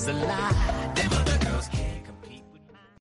is a lie. Them other girls can't compete with mine.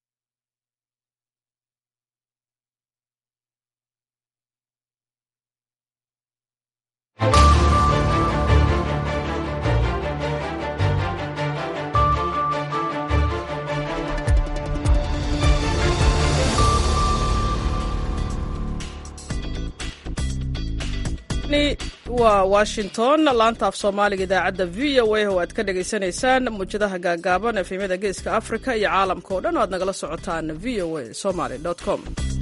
waa washington laanta af soomaaliga idaacadda v o a oo aad ka dhagaysanaysaan muwjadaha gaagaaban efemyada geeska afrika iyo caalamka oo dhan o aad nagala socotaan v o a somaly com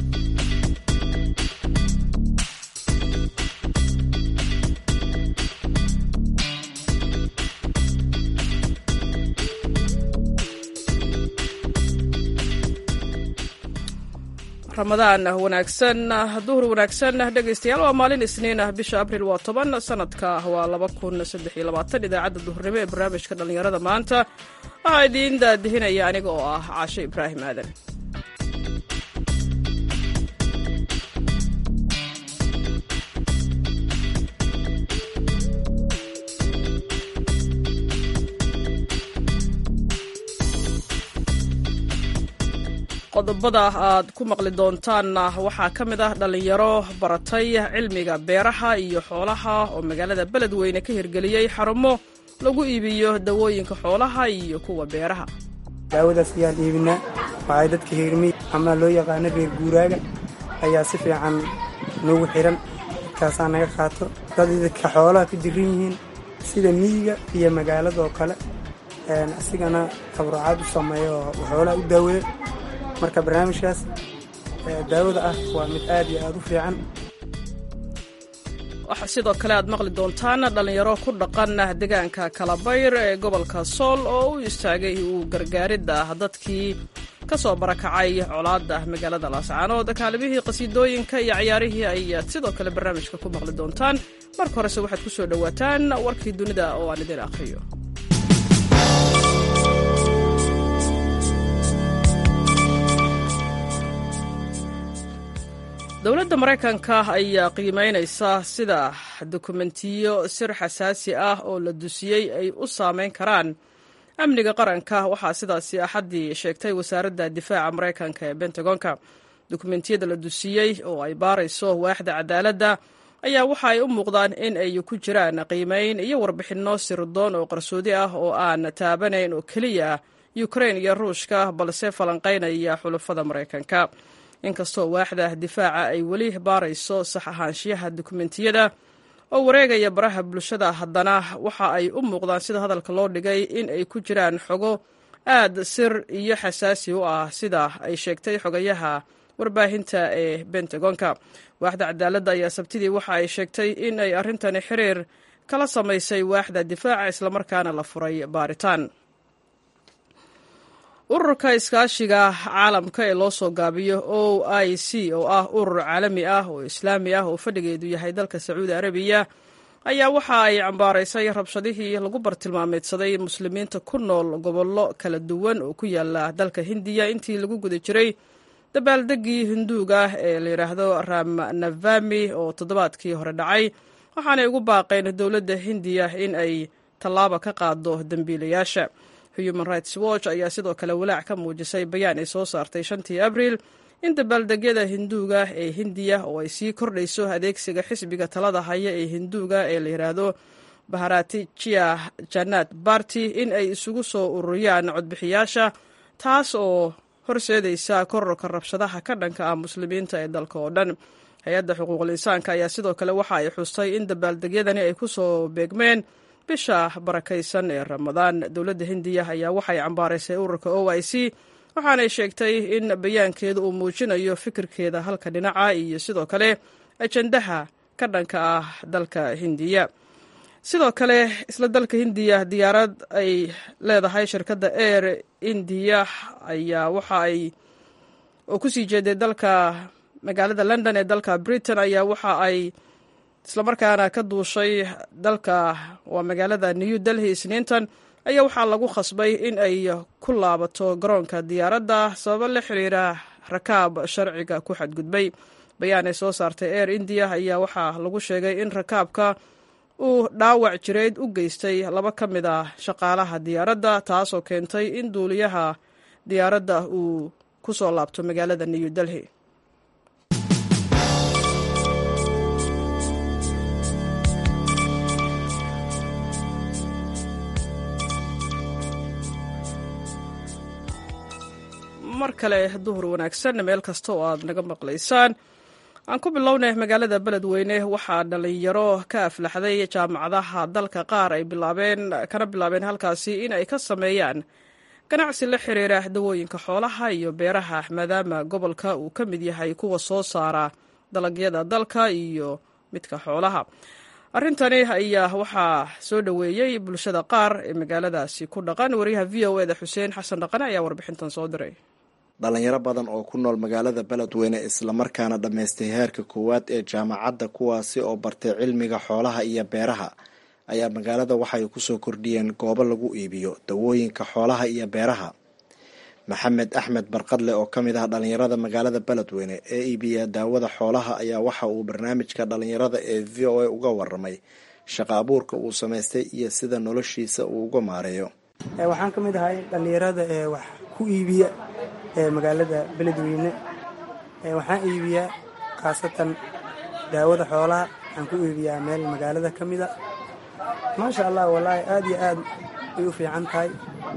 ramadaan wanaagsan duhur wanaagsan dhegaystayaal waa maalin isniin ah bisha abril waa toban sanadka waa laba kun saddex iyo labaatan idaacadda duhurnimo ee barnaamijka dhallinyarada maanta waxaa idiin daadihinaya aniga oo ah caashe ibraahim aadan qodobada aad ku maqli doontaanna waxaa ka mid ah dhallinyaro baratay cilmiga beeraha iyo xoolaha oo magaalada beledweyne ka hirgeliyey xarumo lagu iibiyo dawooyinka xoolaha iyo kuwa beeraha daawadaas ayaan iibinaa waxay dadka heermiy ama loo yaqaano reer guuraaga ayaa si fiican noogu xihan dadkaasaa naga qaato dad dadka xoolaha ka jiran yihiin sida miyiga iyo magaaladoo kale asigana tabarucaad u sameeyo oo xoolaha u daaweeyo marka barnaamijkaas daawada ah waa mid aad iyo aad u fiican waxaa sidoo kale aad maqli doontaan dhallinyaro ku dhaqan deegaanka kalabayr ee gobolka sool oo u istaagay uu gargaaridda dadkii ka soo barakacay colaadda magaalada laascaanood kaalimihii qasiidooyinka iyo ciyaarihii ayaad sidoo kale barnaamijka ku maqli doontaan marka horese waxaad ku soo dhowaataan warkii dunida oo aan idin akhriyo dowladda maraykanka ayaa qiimeynaysa sida dokumentiyo sir xasaasi ah oo la dusiyey ay u saameyn karaan amniga qaranka waxaa sidaasi axaddii sheegtay wasaaradda difaaca maraykanka ee bentagonka dokumentiyada la dusiyey oo ay baarayso waaxda cadaaladda ayaa waxa ay u muuqdaan in ay ku jiraan qiimeyn iyo warbixinno sirdoon oo qarsoodi ah oo aan taabanayn oo keliya ukrain iyo ruushka balse falanqaynaya xulafada maraykanka inkastoo waaxda difaaca ay weli baarayso sax ahaanshiyaha dokumentiyada oo wareegaya baraha bulshada haddana waxa ay u muuqdaan sida hadalka loo dhigay in ay ku jiraan xogo aad sir iyo xasaasi u ah sida ay sheegtay xogayaha warbaahinta ee bentagonka waaxda cadaaladda ayaa sabtidii waxa ay sheegtay in ay arrintani xiriir kala samaysay waaxda difaaca islamarkaana la furay baaritaan ururka iskaashiga caalamka ee loo soo gaabiyo o i c oo ah urur caalami ah oo islaami ah oo fadhigeedu yahay dalka sacuudi arabiya ayaa waxa ay cambaaraysay rabshadihii lagu bartilmaameedsaday muslimiinta ku nool gobollo kala duwan oo ku yaala dalka hindiya intii lagu guda jiray dabaaldegii hinduuga ee la yidhaahdo ramnavami oo toddobaadkii hore dhacay waxaanay ugu baaqeen dowladda hindiya in ay tallaaba ka qaado dembiilayaasha human rights watch ayaa sidoo kale walaac ka muujisay bayaan ay soo saartay shantii abriil in dabaaldegyada hinduuga ee hindiya oo ay sii kordhayso adeegsiga xisbiga talada haya ee hinduuga ee la yidhaahdo baharatijia janat barty in ay isugu soo ururiyaan codbixiyaasha taas oo horseedaysa kororka rabshadaha ka dhanka ah muslimiinta ee dalka oo dhan hay-adda xuquuqul insaanka ayaa sidoo kale waxa ay xustay in dabaaldegyadani ay ku soo beegmeen bisha barakaysan ee ramadaan dowladda hindiya ayaa waxay cambaaraysay ururka o i c waxaanay sheegtay in bayaankeedu uu muujinayo fikirkeeda halka dhinaca iyo sidoo kale ajandaha ka dhanka ah dalka hindiya sidoo kale isla dalka hindiya diyaarad ay leedahay shirkadda air indiya ayaa waxa ay oo kusii jeeday dalka magaalada london ee dalka britain ayaa waxa ay islamarkaana ka duushay dalka waa magaalada new delhi isniintan ayaa waxaa lagu khasbay in ay ku laabato garoonka diyaaradda sababo la xiriira rakaab sharciga ku xadgudbay bayaan ay soo saartay air indiya ayaa waxaa lagu sheegay in rakaabka uu dhaawac jireed u geystay laba ka mid ah shaqaalaha diyaaradda taasoo keentay in duuliyaha diyaaradda uu ku soo laabto magaalada new delhi mar kale duhur wanaagsan meel kasta oo aad naga maqlaysaan aan ku bilownay magaalada beledweyne waxaa dhalinyaro ka aflaxday jaamacadaha dalka qaar ay bilaabeen kana bilaabeen halkaasi in ay ka sameeyaan ganacsi la xiriira dawooyinka xoolaha iyo beeraha maadaama gobolka uu ka mid yahay kuwa soo saara dalagyada dalka iyo midka xoolaha arrintani ayaa waxaa soo dhoweeyey bulshada qaar ee magaaladaasi ku dhaqan wariyaha v o eda xuseen xasan dhaqane ayaa warbixintan soo diray dhalinyaro badan oo ku nool magaalada beledweyne islamarkaana dhammaystay heerka koowaad ee jaamacadda kuwaasi oo bartay cilmiga xoolaha iyo beeraha ayaa magaalada waxay kusoo kordhiyeen goobo lagu iibiyo dawooyinka xoolaha iyo beeraha maxamed axmed barqadle oo ka mid ah dhalinyarada magaalada beledweyne ee iibiya daawada xoolaha ayaa waxa uu barnaamijka dhalinyarada ee v o a uga waramay shaqa abuurka uu samaystay iyo sida noloshiisa uu uga maareeyo waxaan ka mid ahay dhallinyarada ee wax ku iibiya ee magaalada beledweyne waxaan iibiyaa khaasatan daawada xoolaha waxaan ku iibiyaa meel magaalada ka mida maasha allah wallaahi aad iyo aad bay u fiican tahay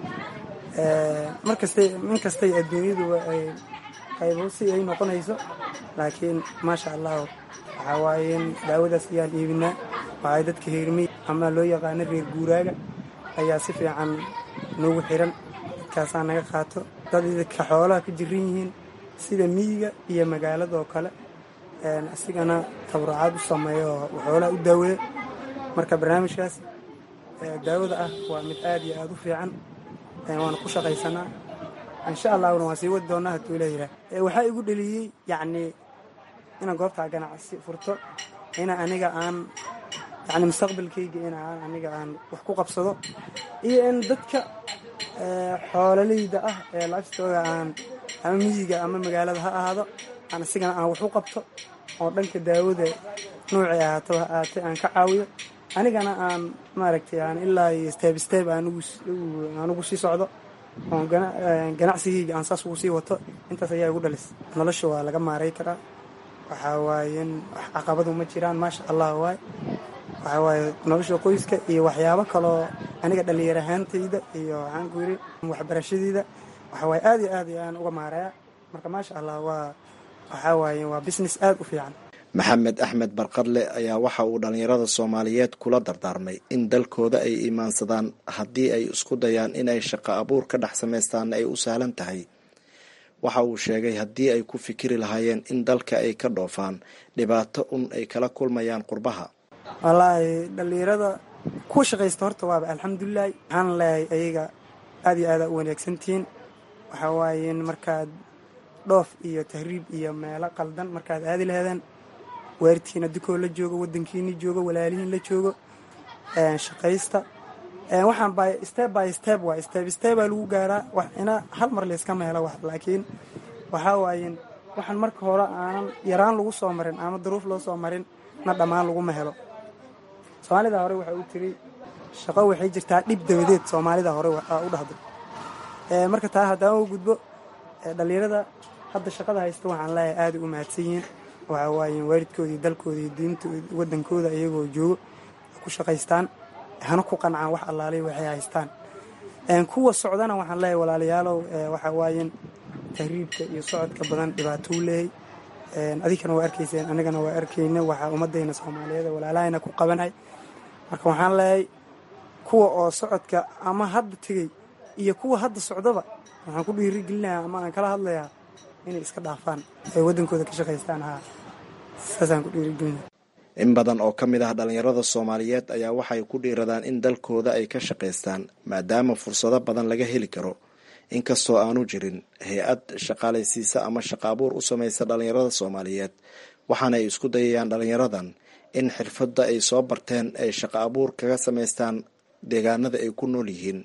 markastay min kastay adduunyadu qaybo si ay noqonayso laakiin maasha allah waxaa waaye daawadaas ayaan iibinaa waxay dadka reermiy ama loo yaqaano reer guuraaga ayaa si fiican noogu xiran dadkaasaa naga qaato dad dadka xoolaha ka jiran yihiin sida miyiga iyo magaaladoo kale asigana tabarucaad u sameeyo oo xoolaha u daaweeyo marka barnaamijkaas daawada ah waa mid aad iyo aad u fiican waana ku shaqaysanaa insha allahna waan sii wadi doonaa hadduu leeyahay waxaa igu dheliyey yacnii inaan goobtaa ganacsi furto ina aniga aan yani mustaqbalkayga in aan aniga aan wax ku qabsado iyo in dadka xoololeyda ah ee laaftooda aan ama miyiga ama magaalada ha ahaado aan asigana aan wax u qabto oo dhanka daawada noocay ahaato ha ahaatay aan ka caawiyo anigana aan maaragtay aan ilaa iyo steeb steeb aan ugu sii socdo oon ganacsigayga aan saas ugu sii wato intaas ayaa igu dhalis nolosha waa laga maaray karaa waxaa waaye wax caqabadu ma jiraan maasha allah waay waxaa waaye nolosha qoyska iyo waxyaabo kaloo aniga dhallinyar ahaantayda iyo waxaan ku yidhi waxbarashadeyda waxaa waaye aad iyo aad aan uga maaraya marka maasha allah waa waxaa waaye waa business aad u fiican maxamed axmed barqadle ayaa waxa uu dhalinyarada soomaaliyeed kula dardaarmay in dalkooda ay imaansadaan haddii ay isku dayaan inay shaqo abuur ka dhex samaystaanna ay u sahlan tahay waxa uu sheegay haddii ay ku fikiri lahaayeen in dalka ay ka dhoofaan dhibaato un ay kala kulmayaan qurbaha wallaahi dhallinyarada kuwa shaqaysta horta waaba alxamdulilahi waxaan leeyahay ayaga aad iyo aada u wanaagsantihiin waxaa waaye markaad dhoof iyo tahriib iyo meelo qaldan markaad aadi laheedeen waaridkiina dukoo la joogo wadankiini joogo walaalihiin la joogo shaqaysta waxaan by step by step waay step stepaa lagu gaaraa wax ina hal mar layskama helo wax laakiin waxaa waaye waxaan marka hore aanan yaraan lagu soo marin ama duruuf loo soo marin na dhammaan laguma helo soomaalida hore waxaa u tiri shaqo waxay jirtaa dhib dabadeed soomaalida hore u dhahdo marka taa haddaan u gudbo dhallinyarada hadda shaqada haysta waxaan leeyahay aaday u mahadsan yihiin waxaa waaye waalidkooda iyo dalkooda iyo diintooda wadankooda iyagoo joogo ku shaqaystaan hana ku qancaan wax allaalay waxay haystaan kuwa socdana waxaan leeyahay walaalayaalow waxaa waaye tahriibka iyo socodka badan dhibaatou leehay adinkana waa arkayseen anigana waa arkayna waxaa ummadayna soomaaliyeed walaalahayna ku qabanay marka waxaan leeyahay kuwa oo socodka ama hadda tegey iyo kuwa hadda socdaba waxaan ku dhiirigelinayaa ama aan kala hadlayaa inay iska dhaafaan ay waddankooda ka shaqaystaan haa saasaan ku dhiirigelinaya in badan oo ka mid ah dhalinyarada soomaaliyeed ayaa waxay ku dhiiradaan in dalkooda ay ka shaqaystaan maadaama fursado badan laga heli karo inkastoo aanu jirin hay-ad shaqaalaysiisa ama shaqa abuur u samaysa dhalinyarada soomaaliyeed waxaana ay isku dayayaan dhalinyaradan in xirfadda ay soo barteen ay shaqa abuur kaga samaystaan deegaanada ay ku nool yihiin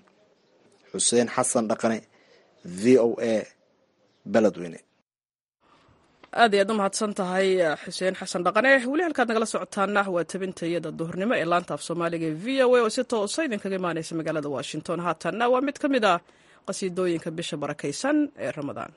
xuseen xasan dhaqane v o a beledweyne aad ayaad u mahadsan tahay xuseen xasan dhaqane weli halkaad nagala socotaana waa tabintayada duhurnimo ee laanta af soomaaliga ee v o a oo si toosa idinkaga imaaneysa magaalada washington haatanna waa mid ka mid ah qasiidooyinka bisha barakaysan ee ramadaan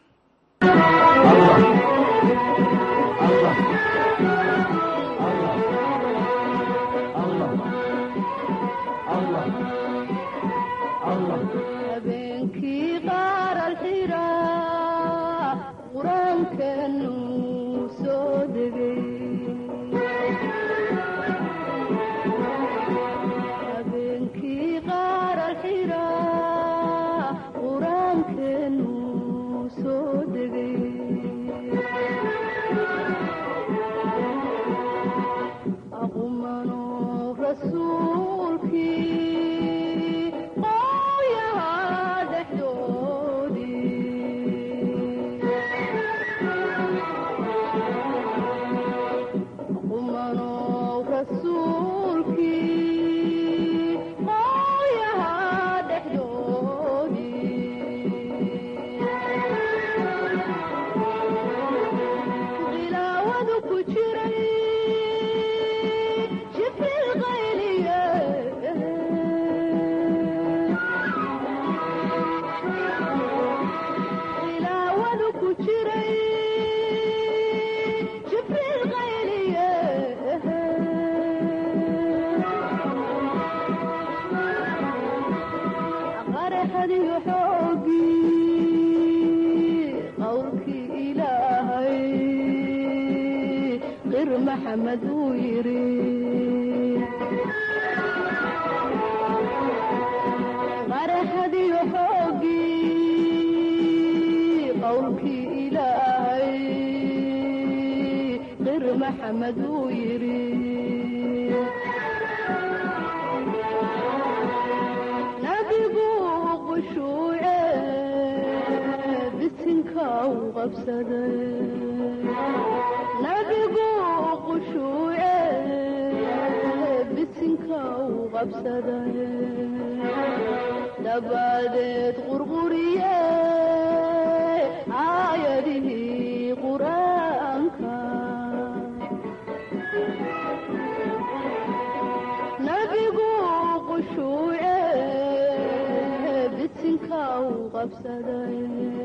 habeenkii qaar alxiraa qur-aankanu soo degay habeenkii qaar alxiraa qur-aankanu soo degay aqumano rasuulkii qooyaha dhexdoodii aqumano rasuulkii qooyaha dhexdoodii khilaawadu ku jiray jibril qayliye khilaawadu ku jiray jibril qayliye qaraxadiyo xoogii qowlkii ilaahay qir maxamed uu yidhi qaraxadiyo xoogii qowlkii ilaahay qir maxamed uu yidhi nabigu qushuuce bisinka u qabsaday nabigu qushuuce bisinka u qabsaday dabadeed qurquriye aayadihii qur-aanka nabigu qushuuce bisinka u qabsaday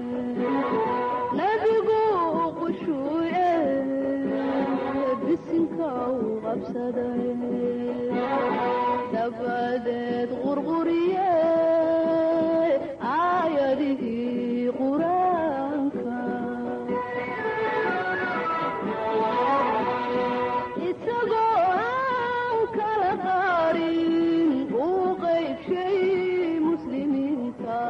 nabigu qushuuce bisinka u qabsaday dabadeed qurquriye aayadihii qur-aanka isagoo aan kala qaarin uu qaybshay muslimiinta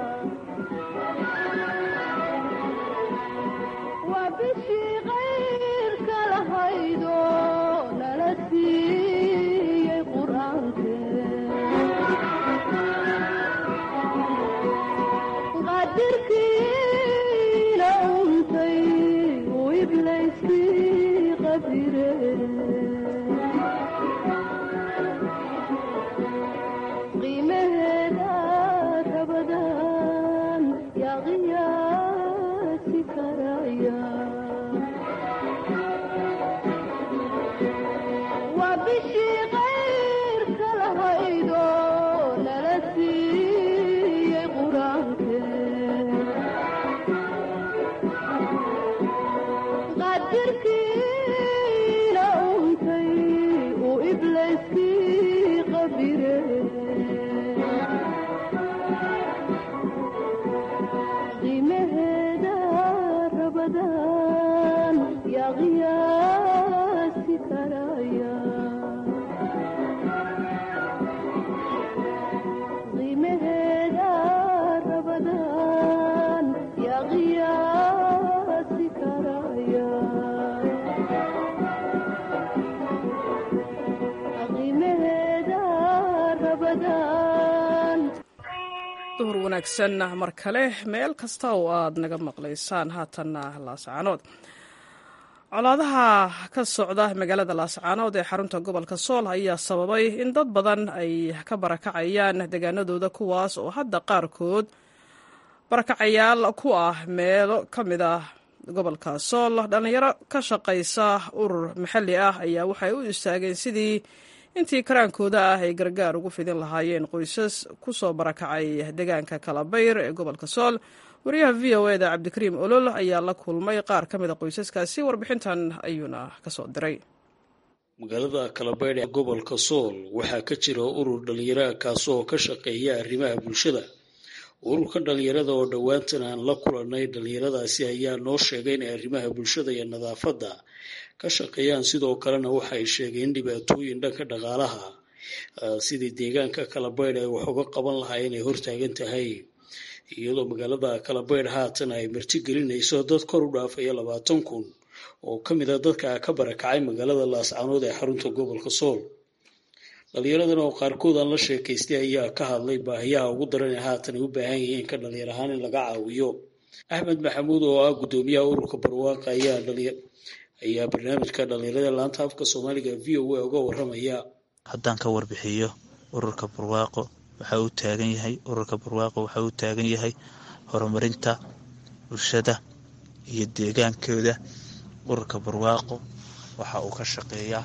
waa bishii qayrka lahaydo nala siiyey qur-aanke qadirkiina untay uu iblayskii qabire qiimaheeda rabadan yaa qiyaasi karaya waa bishii qayrka lahaydo nala siiyey qur-aanke qadirkiina untay uu iblayskii qabire qiimaheeda rabadan yaa qiyaasi karaya qiimaheeda rabadan yaa qiyaasi karaya qiimaheeda rabadan duhur wanaagsan mar kale meel kasta oo aad naga maqlaysaan haatanna laascaanood colaadaha ka socda magaalada laascaanood ee xarunta gobolka sool ayaa sababay in dad badan ay ka barakacayaan deegaanadooda kuwaas oo hadda qaarkood barakacayaal ku ah meelo ka mid ah gobolka sool dhallinyaro ka shaqaysa urur maxalli ah ayaa waxay u istaageen sidii intii karaankooda ah ay gargaar ugu fidin lahaayeen qoysas ku soo barakacay deegaanka kalabayr ee gobolka sool wariyaha v o eda cabdikariim olol ayaa la kulmay qaar ka mid a qoysaskaasi warbixintan ayuuna kasoo diray magaalada kalabaydh ee gobolka sool waxaa ka jira urur dhallinyara kaasoo ka shaqeeya arrimaha bulshada ururka dhallinyarada oo dhowaantan aan la kulanay dhallinyaradaasi ayaa noo sheegay inay arrimaha bulshada iyo nadaafadda ka shaqeeyaan sidoo kalena waxay sheegeen dhibaatooyin dhanka dhaqaalaha sidii deegaanka kalabaydh ay wax uga qaban lahaa inay hortaagan tahay iyadoo magaalada kalabaydh haatan ay marti gelinayso dad kor u dhaafaya labaatan kun oo ka mid a dadka ka barakacay magaalada laascaanood ee xarunta gobolka sool dhalinyaradan oo qaarkood aan la sheekaystay ayaa ka hadlay baahiyaha ugu daran ee haatan ay u baahan yihiin ka dhalinyar ahaan in laga caawiyo axmed maxamuud oo ah guddoomiyaha ururka barwaaqa ayaa ayaa barnaamijka dhalinyarada laanta afka soomaaliga v o a uga waramaya haddaan ka warbixiyo ururka barwaaqo waxa uu taagan yahay ururka barwaaqo waxa uu taagan yahay horumarinta bulshada iyo deegaankooda ururka barwaaqo waxa uu ka shaqeeyaa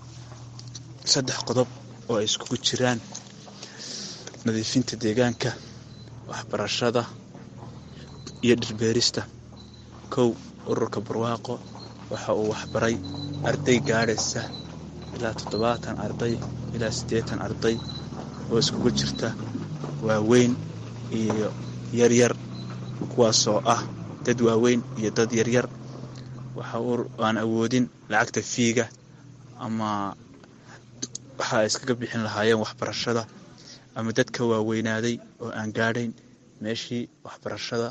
saddex qodob oo ay iskugu jiraan nadiifinta deegaanka waxbarashada iyo dhirbeerista kow ururka barwaaqo waxa uu waxbaray arday gaadhaysa ilaa toddobaatan arday ilaa siddeetan arday oo iskugu jirta waaweyn iyo yaryar kuwaasoo ah dad waaweyn iyo dad yaryar waxa aan awoodin lacagta fiiga ama waxa ay iskaga bixin lahaayeen waxbarashada ama dadka waaweynaaday oo aan gaadhayn meeshii waxbarashada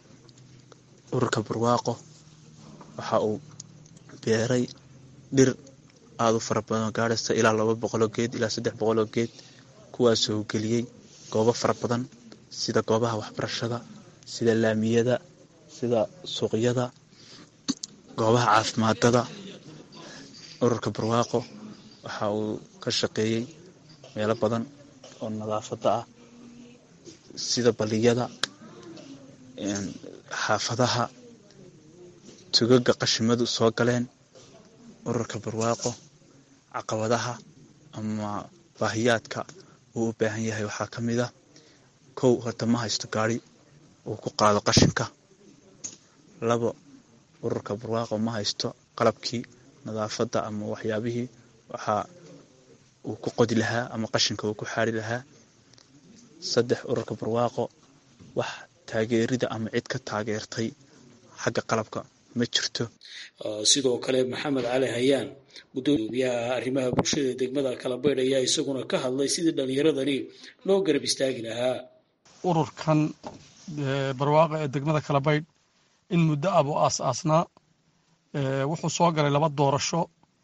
ururka barwaaqo waxa uu beeray dhir aada u fara badan oo gaadhaysa ilaa laba boqoloo geed ilaa saddex boqoloo geed kuwaasoo geliyey goobo fara badan sida goobaha waxbarashada sida laamiyada sida suuqyada goobaha caafimaadada ururka barwaaqo waxa uu ka shaqeeyey meelo badan oo nadaafadda ah sida baliyada xaafadaha tugaga qashimadu soo galeen ururka barwaaqo caqabadaha ama baahiyaadka uu u baahan yahay waxaa ka mid a kow horta ma haysto gaari uu ku qaado qashinka labo ururka barwaaqo ma haysto qalabkii nadaafadda ama waxyaabihii waxaa uu ku qodi lahaa ama qashinka uu ku xaari lahaa saddex ururka barwaaqo wax taageerida ama cid ka taageertay xagga qalabka ma jirto sidoo kale maxamed cali hayaan gudoomiyaha arrimaha bulshada degmada kalabaydh ayaa isaguna ka hadlay sidii dhallinyaradani loo garab istaagi lahaa ururkan barwaaqa ee degmada kalabaydh in muddo ah buu aas-aasnaa wuxuu soo galay laba doorasho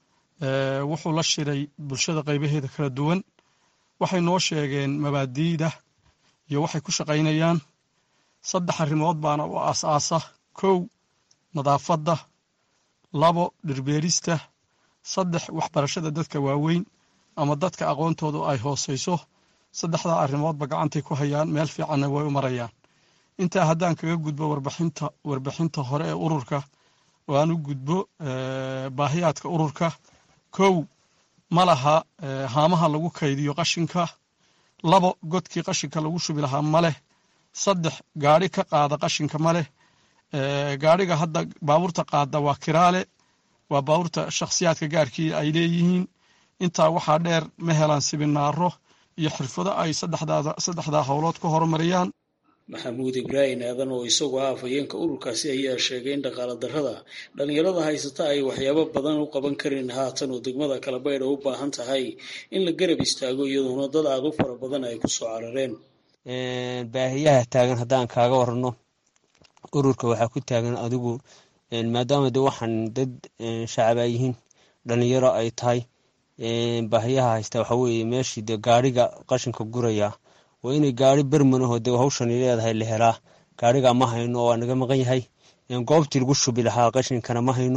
wuxuu la shiray bulshada qaybaheeda kala duwan waxay noo sheegeen mabaadiida iyo waxay ku shaqaynayaan saddex arrimood baana u aas-aasa kow nadaafadda labo dhirbeerista saddex waxbarashada dadka waaweyn ama dadka aqoontoodu ay hooseyso saddexdaa arrimoodba gacantay ku hayaan meel fiicanna way u marayaan intaa haddaan kaga gudbo warbixinta warbixinta hore ee ururka oo aan u gudbo baahiyaadka ururka kow ma laha haamaha lagu kaydiyo qashinka labo godkii qashinka lagu shubi lahaa ma leh saddex gaadhi ka qaada qashinka ma leh gaadhiga hadda baabuurta qaada waa kiraale waa baabuurta shakhsiyaadka gaarkii ay leeyihiin intaa waxaa dheer ma helaan sibinaaro iyo xirfado ay saddexdaa howlood ku horumariyaan maxamuud ibraahim aadan oo isagoo ah afhayeenka ururkaasi ayaa sheegay in dhaqaala darrada dhallinyarada haysata ay waxyaabo badan u qaban karin haatan oo degmada kalabaydha u baahan tahay in la garab istaago iyadoona dad aada u fara badan ay ku soo carareen baahiyaha taagan haddaan kaaga warano ururka waxaa ku taagan adigu maadaama de waxaan dad shacaba yihiin dhalinyaro ay tahay baahiyaha haysta waxa weeye meeshii de gaariga qashinka guraya waa inay gaari bermanaho de hawshani leedahay la helaa gaariga ma hayno waa naga maqan yahay goobtii lagu shubi lahaa qashinkana ma hayno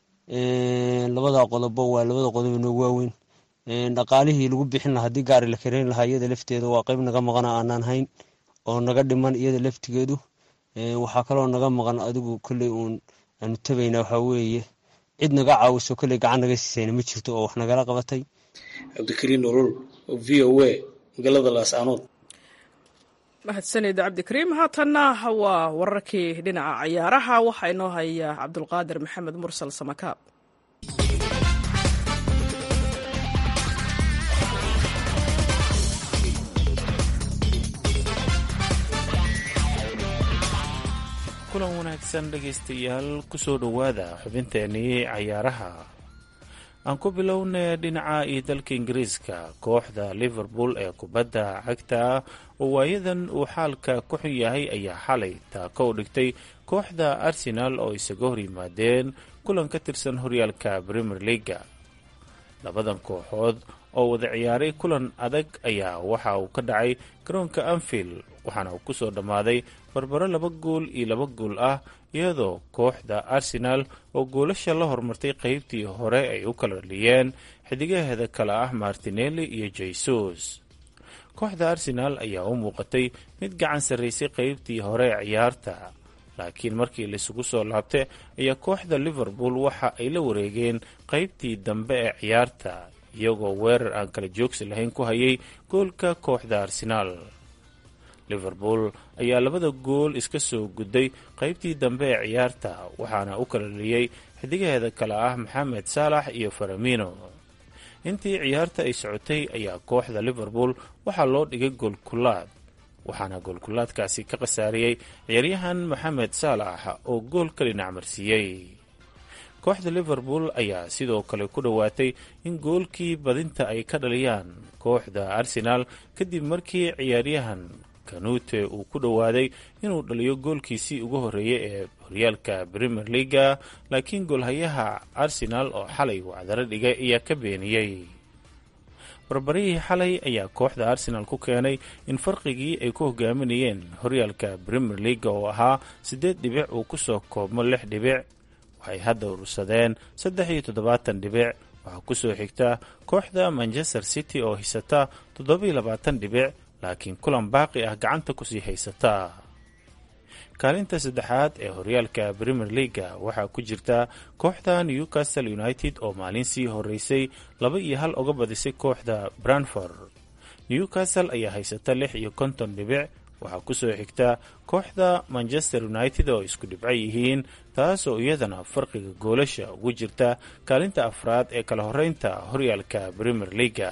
labada qodobo waa labada qodob noogu waaweyn dhaqaalihii lagu bixin lahaa haddii gaari la kareyn lahaa iyada lafteeda waa qeyb naga maqana aanaan hayn oo naga dhiman iyada laftigeedu waxaa kaloo naga maqan adigu kolley uun aanu tabaynaa waxaa weeye cid naga caawiso kolley gacan naga siisayna ma jirto oo wax nagala qabatay cabdikariin nolol v o a magaalada laascaanood mahadsanid cabdikariim haatanna waa wararkii dhinaca cayaaraha waxaa inoo haya cabdulqaadir maxamed mursal samakaab kulan wanaagsan dhegaystayaal kusoo dhowaada xubinteenii cayaaraha aan ku bilownay dhinaca iyo dalka ingiriiska kooxda liverpool ee kubadda cagta oo waayadan uu xaalka ku xun yahay ayaa xalay taako u dhigtay kooxda arsenal oo isaga hor yimaadeen kulan ka tirsan horyaalka premier leaga labadan kooxood oo wada ciyaaray kulan adag ayaa waxa uu ka dhacay garoonka anfield waxaana uu kusoo dhammaaday barbaro laba gool iyo laba gool ah iyadoo kooxda arsenal oo goolasha la hormartay qeybtii hore ay u kala dhaliyeen xidigaheeda kale ah martinelli iyo jesus kooxda arsenal ayaa u muuqatay mid gacan sarraysay qeybtii hore ee ciyaarta laakiin markii laisugu soo laabtay ayaa kooxda liverpool waxa ay la wareegeen qeybtii dambe ee ciyaarta iyagoo weerar aan kala joogsi lahayn ku hayay goolka kooxda arsenaal liverpool ayaa labada gool iska soo gudday qeybtii dambe ee ciyaarta waxaana u kala dhaliyey xidigaheeda kale ah maxamed saalax iyo faramino intii ciyaarta ay socotay ayaa kooxda liverpool waxaa loo dhigay goolkulaad waxaana goolkulaadkaasi ka khasaariyey ciyaaryahan maxamed saalax oo gool ka dhinac marsiiyey kooxda liverpool ayaa sidoo kale ku dhowaatay in goolkii badinta ay ka dhaliyaan kooxda arsenal kadib markii ciyaaryahan kanute uu ku dhowaaday inuu dhaliyo goolkiisii ugu horreeyay ee horyaalka premier leaga laakiin goolhayaha arsenal oo xalay wacdaro dhigay ayaa ka beeniyey barbarihii xalay ayaa kooxda arsenal ku keenay in farqigii ay ku hogaaminayeen horyaalka premier leaga oo ahaa siddeed dhibic uu kusoo koobmo lix dhibic waxay hadda urursadeen saddex iyo toddobaatan dhibic waxaa kusoo xigta kooxda manchester city oo haysata toddobiyo labaatan dhibic laakiin kulan baaqi ah gacanta kusii haysata kaalinta saddexaad ee horyaalka premier leaga waxaa ku jirta kooxda newcastle united oo maalin sii horeysay laba iyo hal uga badisay kooxda branford newcastle ayaa haysata lix iyo konton dhibic waxaa kusoo xigta kooxda manchester united oo isku dhibco yihiin taas oo iyadana farqiga goolasha ugu jirta kaalinta afraad ee kala horeynta horyaalka premier leaga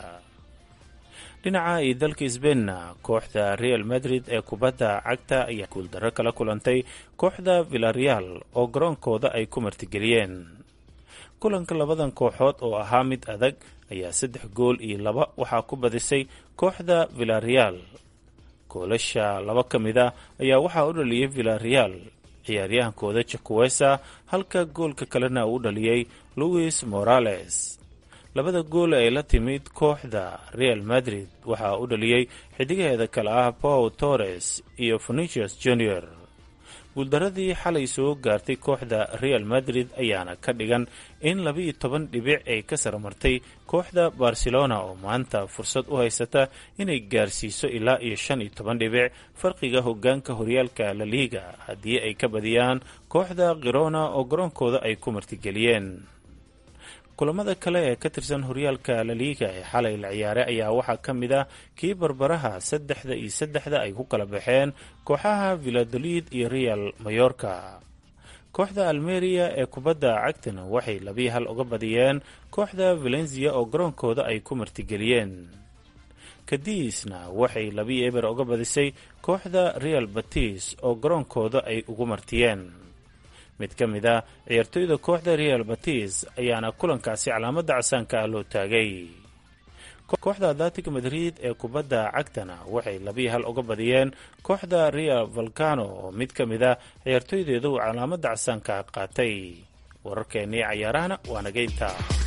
dhinaca iyo dalka sbeinna kooxda real madrid ee kubadda cagta ayaa guuldarro kala kulantay kooxda villareal oo garoonkooda ay ku martigeliyeen kulanka labadan kooxood oo ahaa mid adag ayaa saddex gool iyo laba waxaa ku badisay kooxda villareal goolasha laba ka mid a ayaa waxaa u dhaliyey villareal ciyaaryahankooda jakuwesa halka goolka kalena uu u dhaliyey louis morales labada gool ay la timid kooxda real madrid waxaa u dhaliyey xidigaheeda kale ah paul torres iyo venicius junior guuldaradii xalay soo gaartay kooxda real madrid ayaana ka dhigan in labaiyo toban dhibic ay ka sarmartay kooxda barcelona oo maanta fursad u haysata inay gaarsiiso ilaa iyo shan iyo toban dhibic farqiga hogaanka horyaalka la liiga haddii ay ka badiyaan kooxda kirona oo garoonkooda ay ku martigeliyeen kulamada kale ee ka tirsan horyaalka laliiga ee xalay la ciyaaray ayaa waxaa ka mid ah kii barbaraha saddexda iyo saddexda ay ku kala baxeen kooxaha villadolid iyo real mayorka kooxda almeria ee kubadda cagtana waxay labii hal uga badiyeen kooxda valencia oo garoonkooda ay ku martigeliyeen kadiisna waxay labii eber uga badisay kooxda real batis oo garoonkooda ay ugu martiyeen mid ka mid a ciyaartoyda kooxda real batis ayaana kulankaasi calaamadda casaanka ah loo taagay kooxda atletic madrid ee kubadda cagtana waxay labii hal uga badiyeen kooxda real valcano oo mid ka mid a ciyaartoydeeda uu calaamadda casaanka qaatay wararkeennii cayaarahana waa nageynta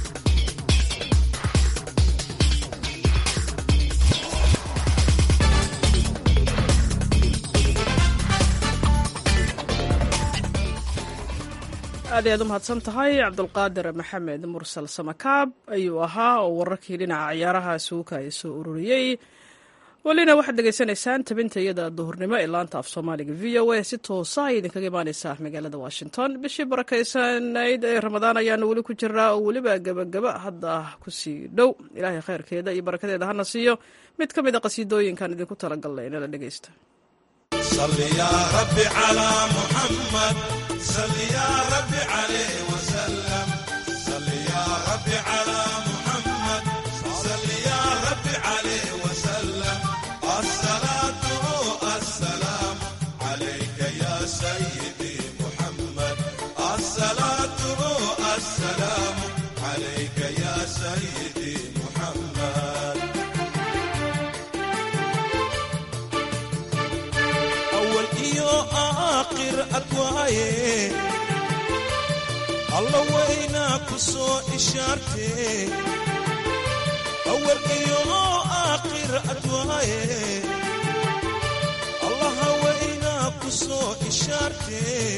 aad ayaad u mahadsan tahay cabdulqaadir maxamed mursal samakaab ayuu ahaa oo wararkii dhinaca ciyaaraha suuka ay soo ururiyey welina waxaad degeysanaysaan tabinta iyada duhurnimo ee laanta af soomaaliga v o a si toosa ay idinkaga imaaneysaa magaalada washington bishii barakeysanayd ee ramadaan ayaanu weli ku jiraa oo weliba gebagaba hadda kusii dhow ilaahay khayrkeeda iyo barakadeeda hana siiyo mid ka mid a qasiidooyinkan idinku talagalnay inala dhegeysta صل يا رب على محمد صل يا رب عليه وسلم صل يا رب على محمد صل يا رب عليه وسلم الصلاة السلام عليك يا سيدي محمد الصلاة السلام عليك يا سيدي محمد أول إيو آخر أدواي الله وينا كسو إشارتي أول إيو آخر أدواي الله وينا كسو إشارتي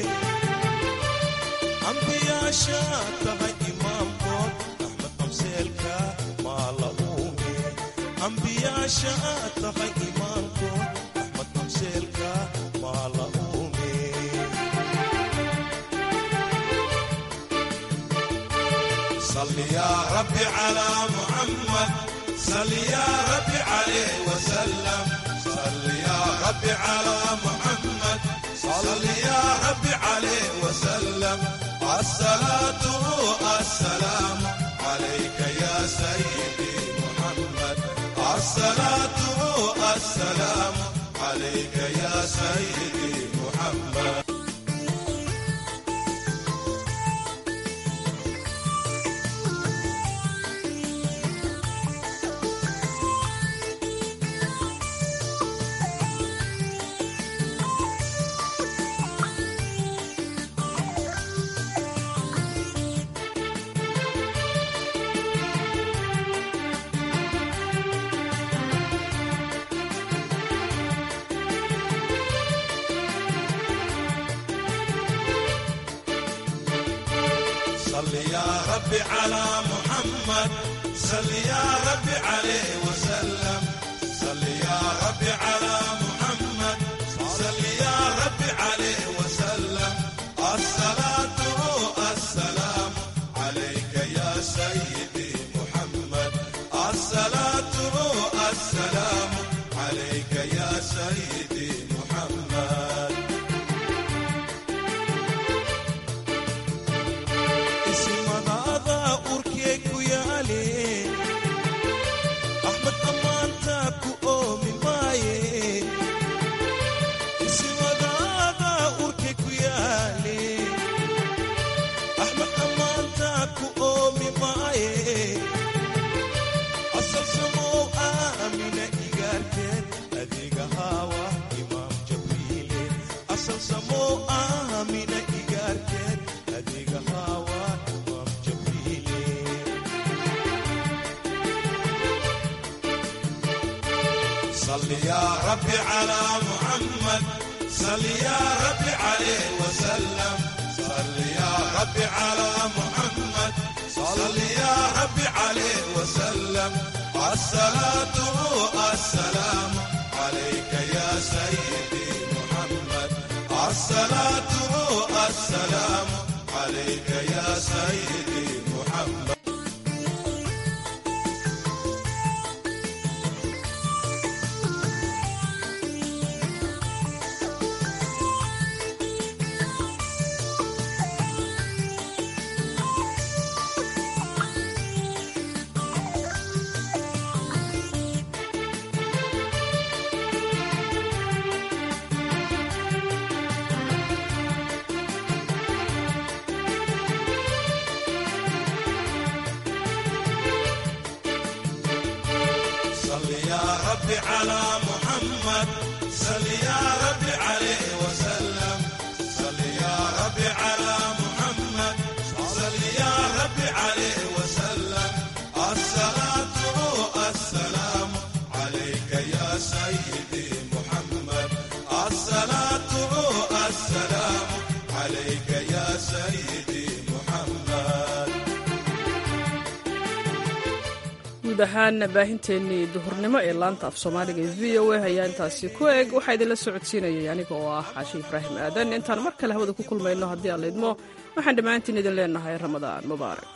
أنبياء شاتها إمام كون أحمد أمسيلكا ما لأومي أنبياء شاتها إمام كون أحمد أمسيلكا ما لأومي صل يا ربي على محمد صل يا ربي عليه وسلم صل يا ربي على محمد صل يا ربي عليه وسلم الصلاة السلام عليك يا سيدي محمد الصلاة السلام عليك يا سيدي محمد صل يا ربي على محمد صل يا ربي عليه وسلم صل يا ربي على محمد صل يا ربي عليه وسلم الصلاة السلام عليك يا سيدي محمد الصلاة السلام عليك يا سيدي محمد isimadaada urkee ku yaale axmed ammaanta ku oomi maaye isimadaada urkee ku yaale axmed ammaanta ku oomi maaye asal samow aamina igaarteed adiga haawa imaam jabriile asal samow aamina igaarteed adiga haawa imaam jabriile صل يا ربي على محمد صل يا ربي عليه وسلم صل يا ربي على محمد صل يا ربي عليه وسلم الصلاة السلام عليك يا سيدي محمد الصلاة السلام عليك يا سيدي محمد صل يا ربي على محمد صل يا ربي عليه وسلم صل يا ربي على محمد صل يا ربي عليه وسلم الصلاة السلام عليك يا سيدي محمد الصلاة السلام عليك يا سيدي محمد guud ahaan baahinteennii duhurnimo ee laanta af soomaaliga ee v o a ayaa intaasi ku eg waxaa idinla socodsiinayay aniga oo ah xaashi ibraahim aadan intaan mar kale hawada ku kulmayno haddii aan laydmo waxaan dhammaantiin idin leenahay ramadaan mubaarak